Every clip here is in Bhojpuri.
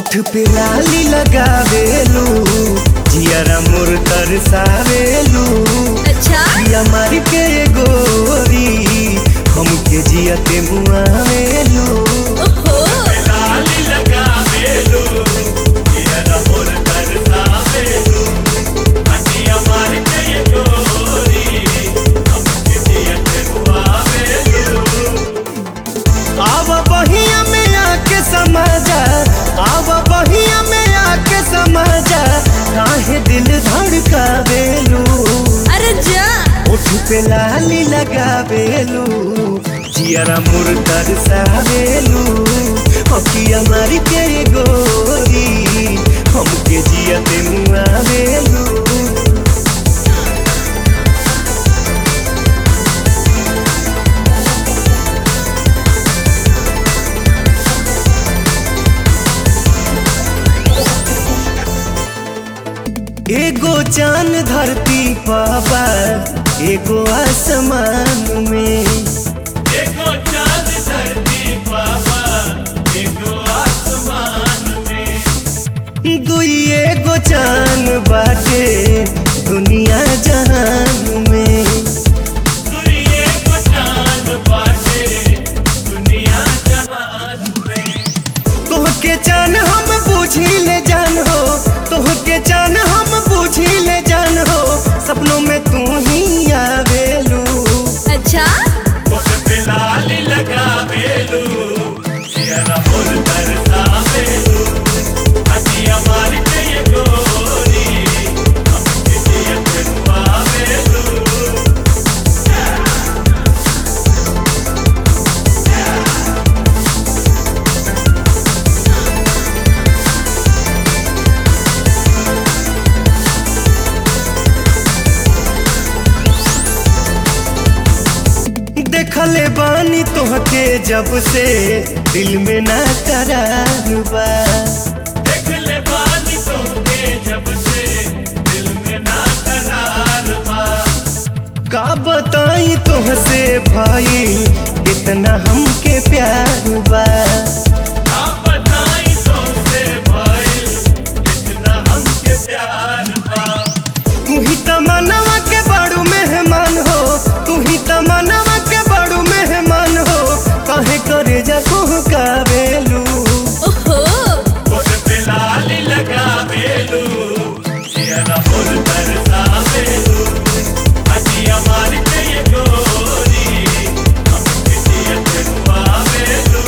ओठ पे लाली लगावेलू जियरा मोर तरसावेलू अच्छा जिया मार के गोरी हमके जियते मुआवेलू ओहो लाली लगावेलू जियरा मोर तरसावेलू जिया मार के गोरी हमके जियते मुआवेलू आव बहिया में आके समझा आव बहिया में आके समझा काहे दिल धड़कावेलू अरे जा ओठ पे लाली लगावेलू जियरा मुर तरसावेलू अखिया मारी के गोरी हमके जियते मुआवेलू एगो चांद धरती पापा एगो आसमान में एगो चांद धरती पापा एगो आसमान में दुई एगो चांद बाटे दुनिया जहान में दुई एगो चांद बाटे दुनिया जहान में तोहके जान हम बूझी ले जान हो तोहके जान हम बूझी ले जान हो सपनों में तू ही आवेलू अच्छा लाली लगावेलू जियरा मोर तरसावेलू अतिया मार के ये गोरी हमके जियते मुआवेलू देखले बानी तोहके जब से दिल में ना करार बा देखले बानी तोहके जब से दिल में ना करार बा का बताई तोहसे भाई इतना हमके प्यार बा का बताई तोहसे भाई इतना हमके प्यार बा तू ही तमन्ना के बड़ू मेहमान हो तू ही तमन्ना के बड़ू मेहमान हो काहे करे जा कावेलू ओहो लाली लगावेलू जियरा मोर तरसावेलू अजिया मार के ये गोरी हमके जियते मुआवेलू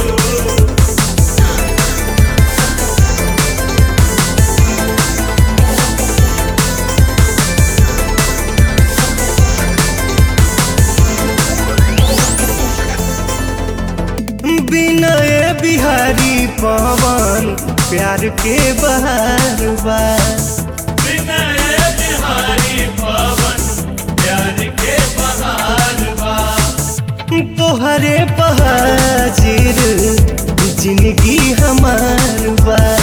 विनय बिहारी पवन प्यार के बहार बा विनय बिहारी पवन प्यार के बहार बा तोहरे बहाजिर जिंदगी हमार बा